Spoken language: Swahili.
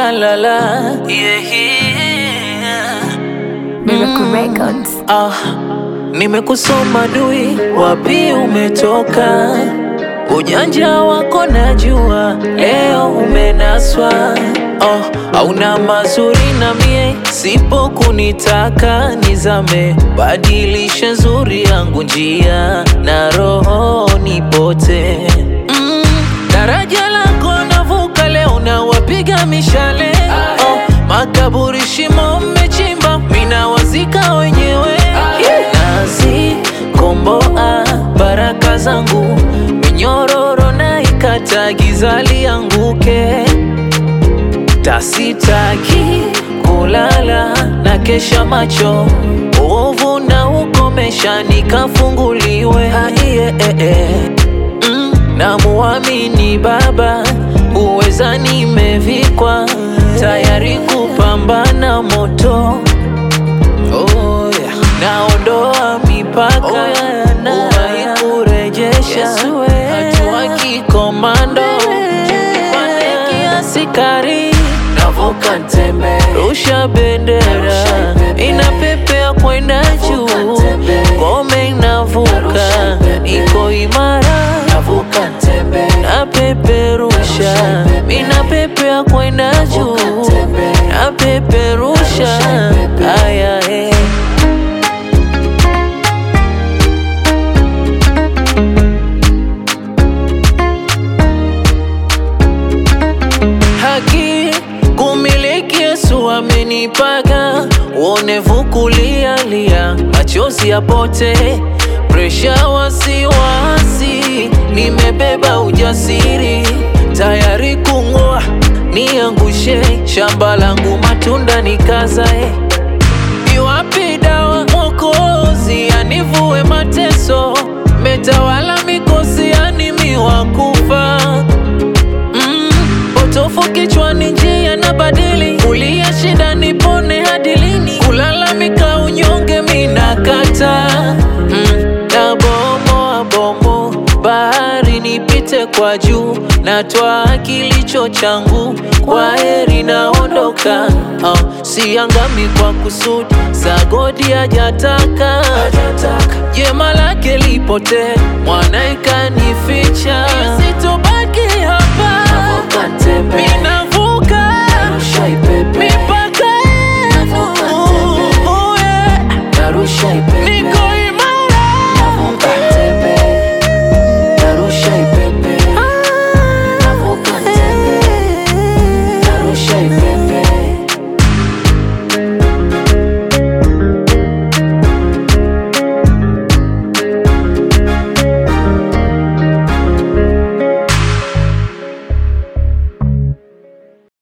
la la la yeah, yeah. Miracle Records. Ah, nimekusoma dui, wapi umetoka? Ujanja wako najua, leo umenaswa. Oh, hauna mazuri na mie, sipo kunitaka nizame. Badilisha nzuri yangu njia, na roho nipote. Mm, daraja lako navuka leo, nawapiga mishale. Oh, makaburi shimo mmechimba, mina wazika wenyewe. Nazi komboa baraka zangu, minyororo na ikata giza lianguke. Tasitaki kulala na kesha macho, uovu na ukomesha nikafunguliwe. Ah, yeah, eh, eh. Mm, namuamini Baba, uweza nimevikwa, tayari kupambana moto. Oh, yeah. Naondoa mipaka oh, yeah, uwahi kurejesha hatua kikomando pande kiasi kari navuka ntembe rusha bendera inapepea kwenda juu ngome inavuka iko imara navuka ntembe napeperusha inapepea kwenda juu napeperusha aya eh. haki kumiliki Yesu amenipaga, uonevu kulialia, machozi yapote, presha wasiwasi, nimebeba ujasiri, tayari kung'oa, niangushe shamba langu, matunda nikazae. Iwapi dawa Mwokozi anivue mateso, metawala mikosi yanimiwa kufa Mm, potofu kichwani, njia na badili, kulia shida nipone hadi lini? Kulalamika unyonge mina kata mm, na bomo bomo bahari nipite kwa juu, natwaa kilicho changu, kwa heri naondoka. Oh, siangami kwa kusudi, sagodi hajataka jema lake lipote, mwana ikanificha, sitobaki